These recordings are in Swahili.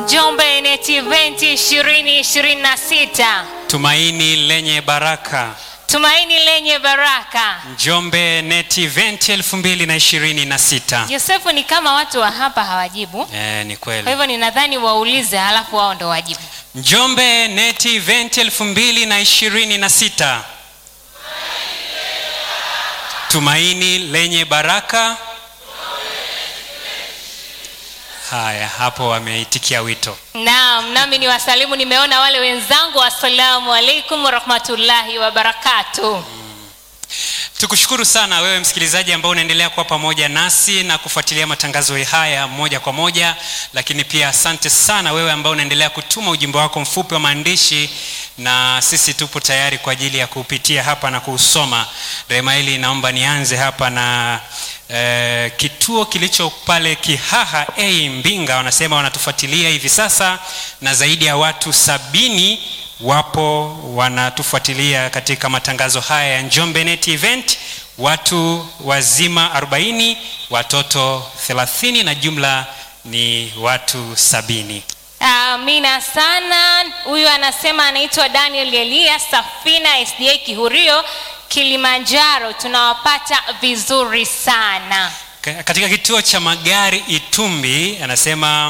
Njombe NET Event 2026 Tumaini lenye baraka. tumaini lenye baraka. Njombe NET Event 2026. Yosefu, ni kama watu wa hapa hawajibu, Eh, ni kwa kweli. hivyo ninadhani waulize, halafu wao ndo wajibu. Njombe NET Event 2026. Tumaini lenye baraka. Haya, hapo wameitikia wito. Naam, nami ni wasalimu, nimeona wale wenzangu. Assalamu alaikum warahmatullahi wabarakatuh. Tukushukuru sana wewe msikilizaji ambao unaendelea kuwa pamoja nasi na kufuatilia matangazo haya moja kwa moja, lakini pia asante sana wewe ambao unaendelea kutuma ujumbe wako mfupi wa maandishi, na sisi tupo tayari kwa ajili ya kupitia hapa na kuusoma. Rehema hili naomba nianze hapa na eh, kituo kilicho pale Kihaha A Mbinga, wanasema wanatufuatilia hivi sasa na zaidi ya watu sabini wapo wanatufuatilia katika matangazo haya ya Njombe Net Event, watu wazima 40, watoto 30 na jumla ni watu sabini. Amina sana. Huyu anasema anaitwa Daniel Elia Safina SDA Kihurio Kilimanjaro, tunawapata vizuri sana. Ka- Katika kituo cha magari Itumbi anasema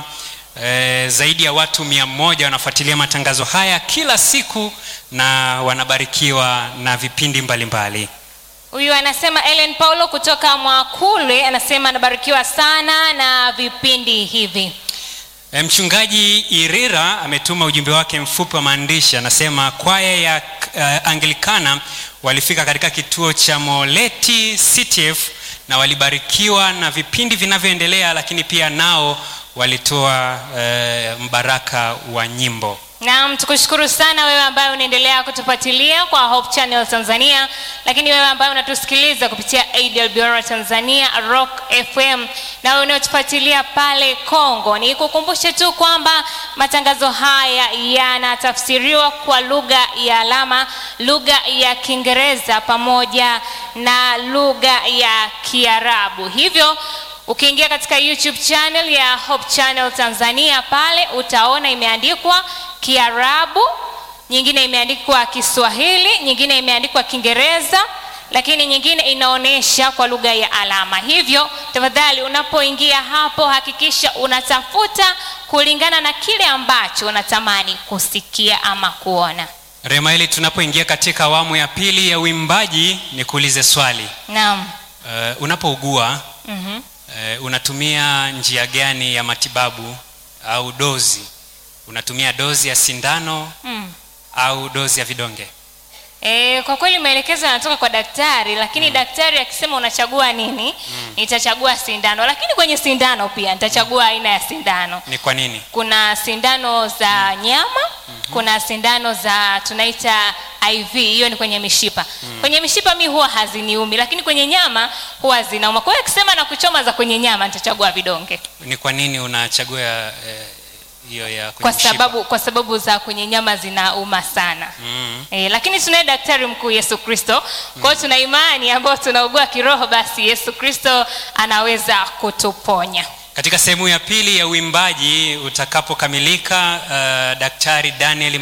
eh, zaidi ya watu mia moja wanafuatilia matangazo haya kila siku na wanabarikiwa na vipindi mbalimbali mbali. Huyu anasema Ellen Paulo kutoka Mwakule, anasema anabarikiwa sana na vipindi hivi. E, Mchungaji Irira ametuma ujumbe wake mfupi wa maandishi, anasema kwaya ya uh, Anglikana walifika katika kituo cha Moleti CTF na walibarikiwa na vipindi vinavyoendelea, lakini pia nao walitoa uh, mbaraka wa nyimbo. Naam, tukushukuru sana wewe ambaye unaendelea kutufuatilia kwa Hope Channel Tanzania, lakini wewe ambaye unatusikiliza kupitia AWR Tanzania, Rock FM na wewe unaotufuatilia pale Kongo, nikukumbushe tu kwamba matangazo haya yanatafsiriwa kwa lugha ya alama, lugha ya Kiingereza pamoja na lugha ya Kiarabu. Hivyo Ukiingia katika YouTube channel ya Hope Channel Tanzania pale utaona imeandikwa Kiarabu, nyingine imeandikwa Kiswahili, nyingine imeandikwa Kiingereza, lakini nyingine inaonyesha kwa lugha ya alama. Hivyo tafadhali, unapoingia hapo hakikisha unatafuta kulingana na kile ambacho unatamani kusikia ama kuona. Rema, ili tunapoingia katika awamu ya pili ya uimbaji, nikuulize swali. Naam. Uh, unapougua Mhm. Eh, unatumia njia gani ya matibabu au dozi? Unatumia dozi ya sindano Mm. au dozi ya vidonge? E, kwa kweli maelekezo yanatoka kwa daktari, lakini daktari akisema unachagua nini, nitachagua sindano, lakini kwenye sindano pia nitachagua aina ya sindano. Ni kwa nini? Kuna sindano za nyama, kuna sindano za tunaita IV, hiyo ni kwenye mishipa. Kwenye mishipa mi huwa haziniumi, lakini kwenye nyama huwa zinauma. Kwa hiyo akisema na kuchoma za kwenye nyama, nitachagua vidonge Ni kwa nini unachagua eh, hiyo ya kwenye kwa mshipa? sababu, kwa sababu za kwenye nyama zinauma sana. Mm. E, lakini tunaye daktari mkuu Yesu Kristo. Kwa hiyo tuna imani ambayo tunaugua kiroho, basi Yesu Kristo anaweza kutuponya. Katika sehemu ya pili ya uimbaji utakapokamilika, uh, Daktari Daniel